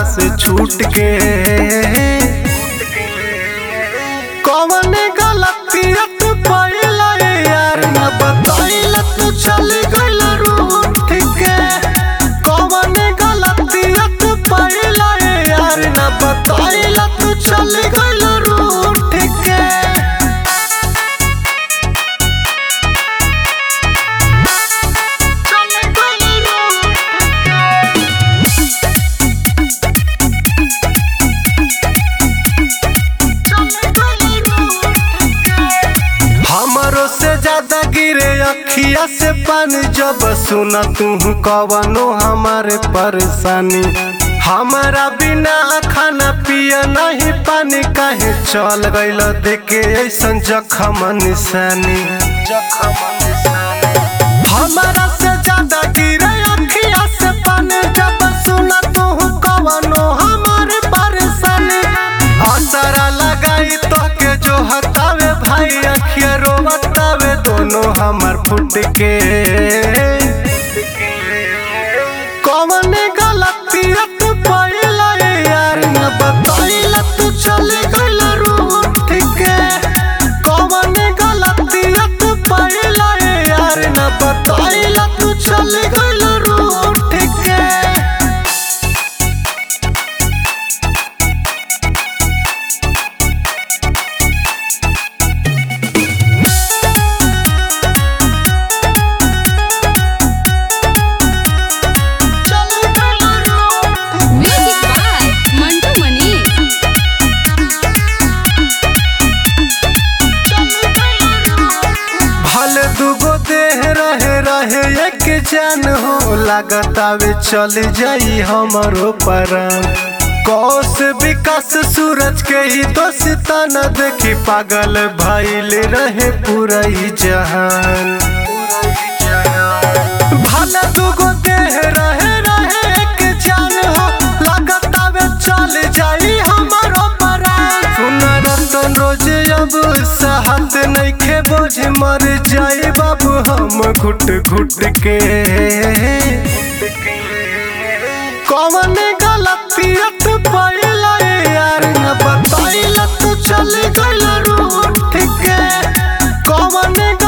से छूट के कौन गलतिया तू पहला यार न बताइला तू चल गइल रूठ के कौन गलतिया तू पहला यार न बताइला तू चल गइल रूठ के हमारो से ज्यादा गिरे अखिया से पानी जब सुना तू कवनो हमारे परेशानी हमारा बिना खाना पिया नहीं पानी काहे चल गइल देखे ऐसन जखम निशानी हमारा से ज्यादा गिरे अखिया से पानी जब सुना तू कवनो हमारे परेशानी असरा लगाई तो के जो हतावे भाई अखिया रोवतावे दोनों हमार फुट के कौन गलतिया तू पहला यार न बताइला तू चल गइल रूठ के कौन गलतिया तू पहला यार न बताइला तू चल गइल रूठ के Music by Mantu Mani. भले दुगो देह रहे रहे एक जान हो लागतावे चल जाई हमरो परान कौश विकास सूरज के ही दोस्ता न देखी पागल भइल रहे पूरा ही जहान भले दुगो देह रहे रहे एक जान हो लागतावे चल जाई हमरो परान सुन रतन रोज अब सहत नइखे बोझ मर जाए बाबू हम घुट घुट के कौन गलतिया तू पहला यार न बताइला तू चल गइल रूठ के कौन